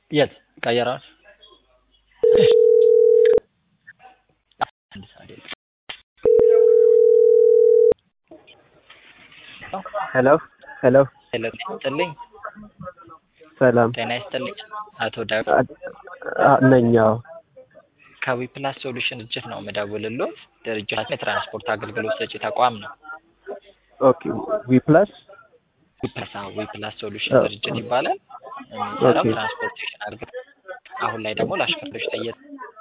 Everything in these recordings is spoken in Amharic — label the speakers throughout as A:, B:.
A: የት ቀየራል?
B: ሄሎ ሄሎ
A: ሄሎ ጤና ይስጥልኝ።
B: ሰላም
A: ጤና ይስጥልኝ አቶ ዳዊት
B: ነኝ። አዎ
A: ከዊፕላስ ሶሉሽን ድርጅት ነው የምደውልልዎት። ድርጅታችን የትራንስፖርት አገልግሎት ሰጪ ተቋም ነው።
B: ኦኬ ዊ ፕላስ
A: ዊፕላስ አዎ፣ ዊፕላስ ሶሉሽን ድርጅት ይባላል። የሚሰራው
B: ኦኬ።
A: ትራንስፖርቴሽን አገልግሎት አሁን ላይ ደግሞ ለአሽከርካሪዎች ለየት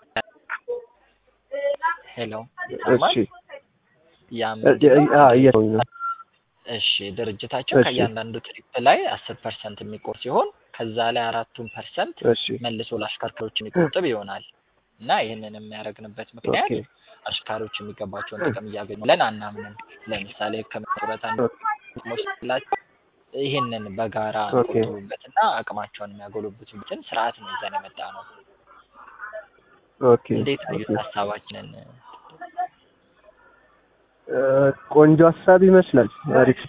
A: ሄሎ
B: እሺ
A: ያ
B: እ- እ- አ- እየሰማሁኝ ነው።
A: እሺ ድርጅታችን
B: እሺ።
A: ከእያንዳንዱ ትሪፕ ላይ አስር ፐርሰንት የሚቆርጥ ሲሆን ከዛ ላይ አራቱን ፐርሰንት
B: እሺ
A: መልሶ ለአሽከርካሪዎች የሚቆጥብ ይሆናል እና ይህንን የሚያደርግንበት ምክንያት
B: ኦኬ
A: አሽከርካሪዎች የሚገባቸውን ጥቅም እያገኙ ብለን አናምንም። ለምሳሌ ከመጡረታ ጥቅሞች ስላቸው ይህንን በጋራ
B: ኦኬ።
A: የሚቆጥቡበትና አቅማቸውን የሚያጎለብቱበትን ስርዓት ነው ይዘን የመጣ ነው።
B: ኦኬ
A: እንዴት ነው
B: ኦኬ።
A: ሀሳባችንን?
B: እ፣ ቆንጆ ሀሳብ ይመስላል። አሪፍ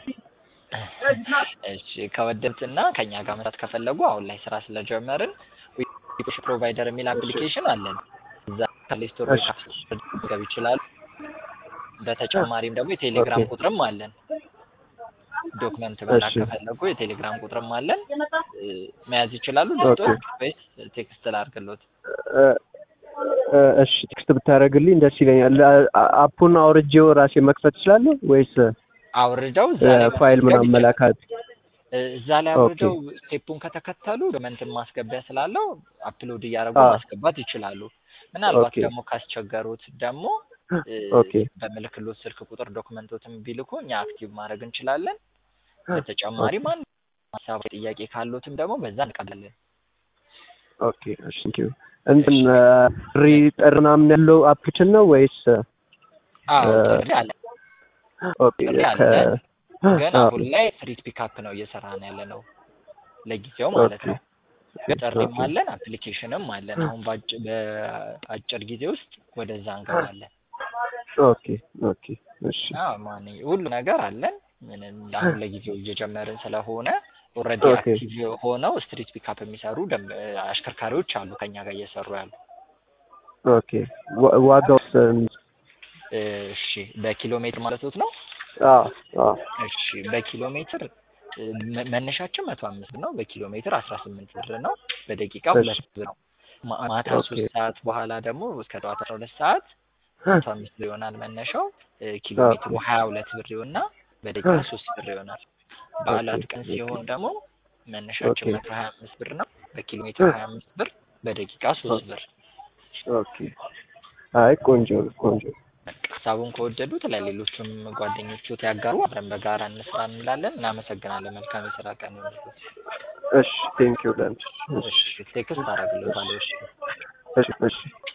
A: እሺ ከወደዱትና ከኛ ጋር መስራት ከፈለጉ አሁን ላይ ስራ ስለጀመርን ዊሽ ፕሮቫይደር የሚል አፕሊኬሽን አለን። እዛ ከፕሌይ ስቶር ወይ
B: እሺ።
A: ከአፕ ስቶር መገብ ይችላሉ። በተጨማሪም ደግሞ የቴሌግራም
B: ኦኬ።
A: ቁጥርም አለን። ዶክመንት መላክ
B: እሺ።
A: ከፈለጉ የቴሌግራም ቁጥርም አለን። እ፣ መያዝ ይችላሉ።
B: ኦኬ።
A: ልስጦት ወይስ ቴክስት ላድርግሎት?
B: እ፣ እ፣ እሺ ቴክስት ብታደርግልኝ ደስ ይለኛል። አ- አፑን አውርጄው ራሴ መክፈት እችላለሁ ወይስ
A: አውርደው እዛ
B: እ፣
A: ላይ
B: ፋይል
A: መመዝገብ
B: ምናምን
A: ይችላሉ።
B: መላካት?
A: እ፣ እዛ ላይ አውርደው ስቴፑን ከተከተሉ ዶክመንትን ማስገቢያ ስላለው አፕሎድ እያደረጉ
B: አዎ።
A: ማስገባት ይችላሉ። ምናልባት
B: ኦኬ።
A: ደግሞ ካስቸገሩት ደግሞ እ፣
B: ኦኬ
A: በምልክሎት ስልክ ቁጥር ዶክመንቶትን ቢልኩ እኛ አክቲቭ ማድረግ እንችላለን። በተጨማሪም አንድ ሀሳብ ጥያቄ ካሉትም ደግሞ በዛ እንቀበላለን።
B: ኦኬ እሺ ቴንክ ዩ። እንትን ጥሪ ጥሪ ምናምን ያለው አፕሊኬሽን ነው ወይስ
A: አዎ
B: እ፣
A: ጥሪ አለ።
B: ኦኬ
A: ጥሪ አለ።
B: ከ
A: ግን
B: አዎ፣
A: አሁን ላይ ስትሪት ፒካፕ ነው እየሰራን ያለ ነው ለጊዜው ማለት
B: ኦኬ
A: ነው። ጥሪም
B: ኦኬ
A: አለን፣ አፕሊኬሽንም አለን። አሁን በአጭ- በአጭር ጊዜ ውስጥ ወደዛ እንገባለን።
B: ኦኬ ኦኬ እሺ
A: አዎ ማን ሁሉ ነገር አለን። ምንም አሁን ለጊዜው እየጀመርን ስለሆነ ኦልሬዲ
B: ኦኬ
A: አክቲቭ ሆነው ስትሪት ፒካፕ የሚሰሩ ደንብ አሽከርካሪዎች አሉ ከኛ ጋር እየሰሩ ያሉ።
B: ኦኬ ዋ- ዋጋውስ
A: እሺ በኪሎ ሜትር ማለቶት ነው?
B: አዎ አዎ
A: እሺ በኪሎ ሜትር እ፣ መ- መነሻችን መቶ አምስት ነው። በኪሎ ሜትር አስራ ስምንት ብር ነው። በደቂቃ
B: እሺ
A: ሁለት ብር ነው። ማ- ማታ
B: ኦኬ
A: ሶስት ሰዓት በኋላ ደግሞ እስከ ጠዋት አስራ ሁለት ሰዓት መቶ አምስት ብር ይሆናል መነሻው። እ፣ ኪሎ
B: ኦኬ
A: ሜትሩ ሀያ ሁለት ብር ይሆንና በደቂቃ ሶስት ብር ይሆናል።
B: ኦኬ
A: በዓላት ቀን
B: ኦኬ
A: ሲሆን ደግሞ
B: ኦኬ
A: መነሻችን መቶ ሀያ አምስት ብር ነው። በኪሎ ሜትር ሀያ አምስት ብር፣ በደቂቃ ሶስት ብር።
B: ኦኬ አይ ቆንጆ ነው ቆንጆ
A: በቃ ሀሳቡን ከወደዱት ለሌሎቹም ጓደኞቹት ያጋሩ፣ አብረን በጋራ እንስራ እንላለን። እናመሰግናለን። መልካም የስራ ቀን ይሁንልዎት።
B: እሺ ቴንክ ዩ ለንች
A: እሺ ቴክስት አደርግልዎታለሁ። እሺ
B: እሺ እሺ